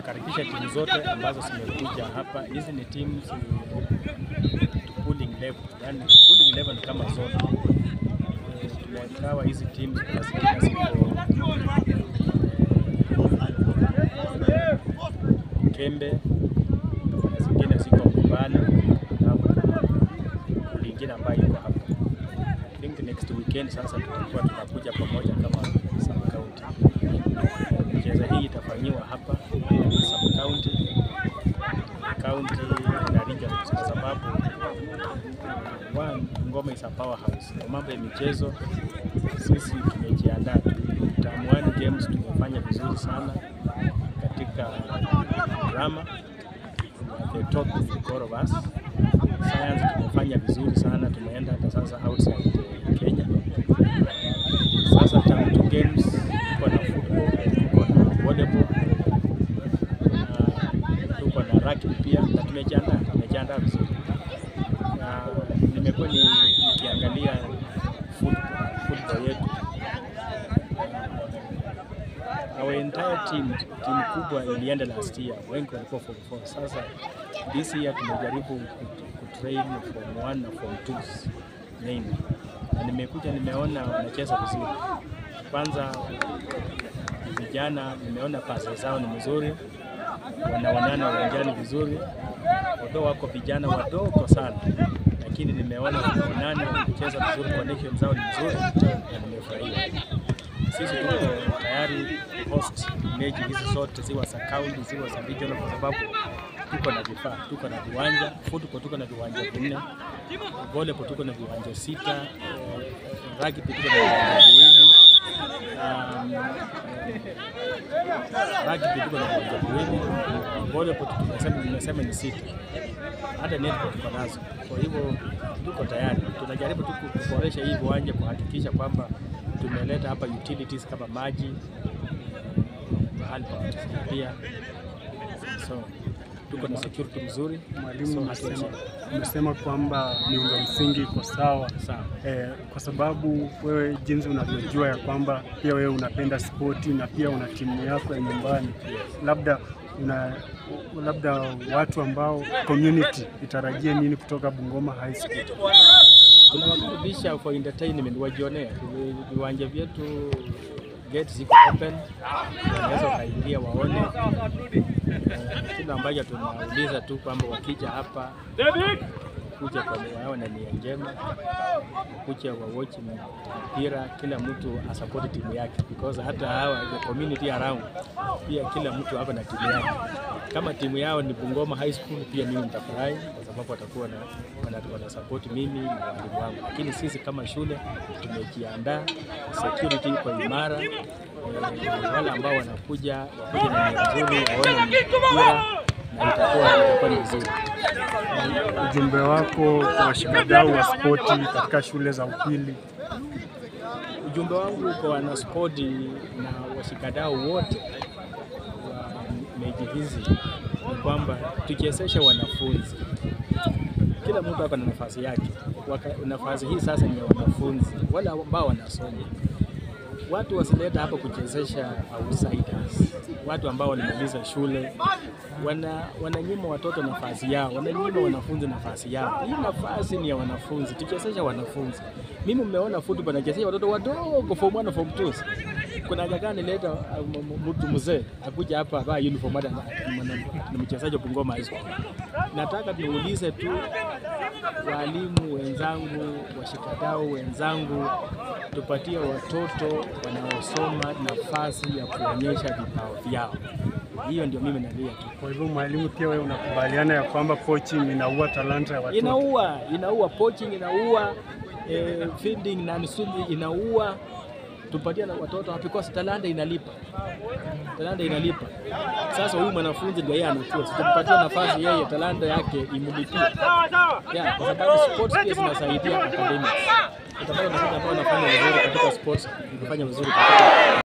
nakaribisha timu zote ambazo zimekuja hapa. Hizi ni timu pooling level, yani pooling level ni kama zone. Eh, Tumegawa hizi teams, kuna zingine ziko Kembe, kuna zingine ziko Mbubana na lingine ambayo iko hapa. I think next weekend sasa tutakuwa tunakuja pamoja kama sub county. Michezo hii itafanyiwa hapa sub county, county na regions kwa sababu one, Ngoma is a powerhouse. Kwa mambo ya michezo sisi tumejiandaa tu. Term one games tumefanya vizuri sana katika drama the top four of us. Science tumefanya vizuri sana, tumeenda hata sasa outside eh, Kenya. Sasa term two games tuko na football, tuko na volleyball, na tuko na rugby pia, na tumejiandaa tumejiandaa vizuri. Na nimekuwa ni- nikiangalia football, football yetu our entire team timu kubwa ilienda last year, wengi walikuwa form 4. Sasa this year tumejaribu kut- kutrain form 1 na form 2 mainly, na nimekuja nimeona wanacheza vizuri. Kwanza vijana, nimeona pasi zao ni mzuri, wanaonana uwanjani vizuri, although wako vijana wadogo sana, lakini nimeona wanaonana wakicheza vizuri, connection zao ni nzuri na nimefurahia sisi tuko tayari host mechi hizi zote ziwa za county ziwa za regional, kwa sababu tuko na vifaa, tuko na viwanja football, tuko na viwanja vinne, volleyball tuko na viwanja sita, eh, rugby tuko na viwanja viwili, um, rugby tuko na viwanja viwili, volleyball tumesema nimesema ni sita, hata netball tuko nazo. Kwa hivyo tuko tayari, tunajaribu tu kuboresha hii viwanja kuhakikisha kwamba tumeleta hapa utilities kama maji mahali pa kutufungia, so tuko na security mzuri, Mwalimu, so umesema, hatuwezi- umesema kwamba miundo msingi iko sawa sawa. eh, kwa sababu wewe jinsi unavyojua ya kwamba pia wewe unapenda spoti na pia una timu yako ya nyumbani, labda una labda watu ambao community itarajie nini kutoka Bungoma High School? tunawakaribisha for entertainment, wajionea Vi- viwanja vyetu, gate ziko open, wanaweza wakaingia waone. Eh, Kile ambacho tunauliza tu kwamba wakija hapa kuja kwa wao na nia njema, kuja wa watch mpira, kila mtu asapoti timu yake, because hata hawa the community around pia kila mtu ako na timu yake. Kama timu yao ni Bungoma High School, pia mimi nitafurahi kwa sababu watakuwa na wana, wana support mimi na walimu wangu, lakini sisi kama shule tumejiandaa, security iko imara. Eh, wale ambao wanakuja wakuja na nia nzuri, waone mpira na itakuwa itakuwa ni vizuri. Ujumbe wako kwa washikadau wa spoti katika shule za upili? Ujumbe wangu kwa wanaspoti na washikadau wote wa mechi hizi ni kwamba tuchezeshe wanafunzi. Kila mtu hapa na nafasi yake. Waka, nafasi hii sasa ni ya wanafunzi wale ambao wanasoma. Watu wasileta hapa kuchezesha outsiders, watu ambao walimaliza shule wana wananyima watoto nafasi yao, wananyima wanafunzi nafasi yao. Hii nafasi ni ya wanafunzi, tuchezeshe wanafunzi. Mimi mmeona football nachezesha watoto wadogo form 1 na form 2. Kuna haja gani leta uh, m- m- mtu mzee akuja hapa vaa uniform hata na- na- na mchezaji wa Bungoma High School. Nataka niulize tu walimu wenzangu, washikadau wenzangu, tupatie watoto wanaosoma nafasi ya kuonyesha vipawa vyao. Hiyo ndio mimi nalia tu. Kwa hivyo mwalimu, pia wewe unakubaliana ya kwamba coaching inaua talanta ya watoto? Inaua, inaua poaching, inaua eh, feeding na misuli inaua. Tupatie na watoto because talanta inalipa, talanta inalipa. Sasa huyu mwanafunzi ndio yeye anakuwa, tumpatie nafasi yeye, talanta yake imlipie, yeah, kwa sababu sports pia zinasaidia academics. Utapata wanafunzi ambao wanafanya vizuri katika sports, wanafanya vizuri katika